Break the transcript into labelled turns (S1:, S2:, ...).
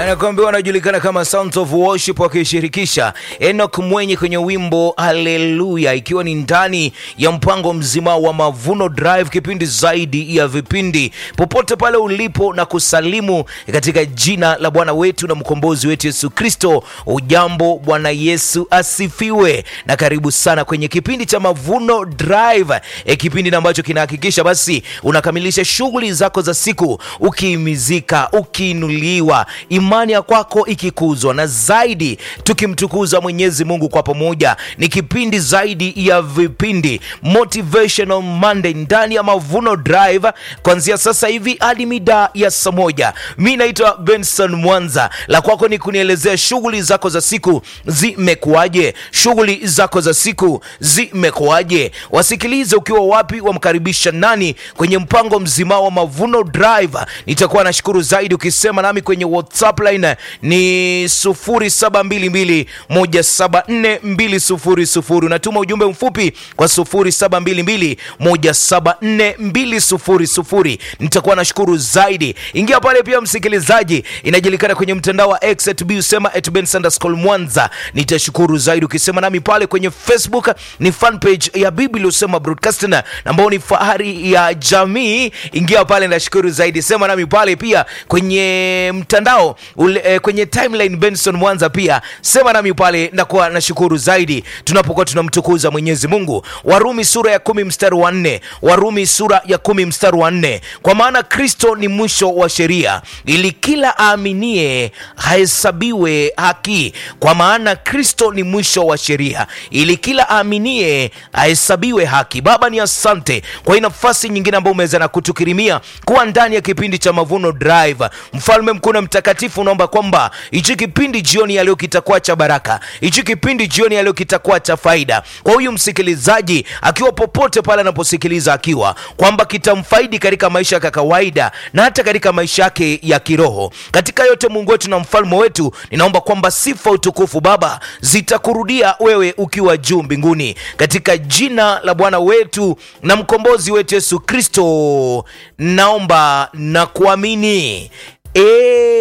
S1: anakuambia wanajulikana kama Sounds of Worship wakishirikisha Enoch Mwenye kwenye wimbo Haleluya, ikiwa ni ndani ya mpango mzima wa Mavuno Drive, kipindi zaidi ya vipindi, popote pale ulipo na kusalimu katika jina la Bwana wetu na mkombozi wetu Yesu Kristo. Ujambo, Bwana Yesu asifiwe, na karibu sana kwenye kipindi cha Mavuno Drive, e, kipindi ambacho kinahakikisha basi unakamilisha shughuli zako za siku ukiimizika, ukiinuliwa, imani ya kwako ikikuzwa, na zaidi tukimtukuza Mwenyezi Mungu kwa pamoja. Ni kipindi zaidi ya vipindi, Motivational Monday ndani ya Mavuno Drive, kuanzia sasa hivi hadi mida ya saa moja. Mi naitwa Benson Mwanza, la kwako ni kunielezea shughuli zako za siku zimekuwaje, shughuli zako za siku zimekuwaje. Wasikilize ukiwa wapi, wamkaribisha nani kwenye mpango mzima wa Mavuno Drive. Nitakuwa nashukuru zaidi ukisema nami kwenye WhatsApp line ni 0722174200. Unatuma ujumbe mfupi kwa 0722174200. Nitakuwa nashukuru zaidi. Ingia pale pia, msikilizaji, inajulikana kwenye mtandao wa X at usema at Ben Sanderscroll Mwanza. Nitashukuru zaidi ukisema nami pale kwenye Facebook, ni fan page ya Biblia usema broadcasting ambao ni fahari ya jamii. Ingia pale, nashukuru zaidi. Sema nami pale pia kwenye mtandao ule, eh, kwenye timeline Benson Mwanza pia sema nami pale, nakuwa nashukuru zaidi tunapokuwa tunamtukuza Mwenyezi Mungu. Warumi sura ya kumi mstari wa nne Warumi sura ya kumi mstari wa nne kwa maana Kristo ni mwisho wa sheria ili kila aaminie hahesabiwe haki. Kwa maana Kristo ni mwisho wa sheria ili kila aaminie ahesabiwe haki. Baba, ni asante kwa hii nafasi nyingine ambayo umeweza na kutukirimia kuwa ndani ya kipindi cha Mavuno Drive. Mfalme mkuu na mtakatifu, unaomba kwamba hichi kipindi jioni ya leo kitakuwa cha baraka, hichi kipindi jioni ya leo kitakuwa cha faida kwa huyu msikilizaji, akiwa popote pale anaposikiliza, akiwa kwamba kitamfaidi katika maisha yake ya kawaida na hata katika maisha yake ya kiroho. Katika yote, Mungu wetu na mfalme wetu, ninaomba kwamba sifa, utukufu, Baba, zitakurudia wewe ukiwa juu mbinguni, katika jina la Bwana wetu na mkombozi wetu Yesu Kristo, naomba na kuamini. E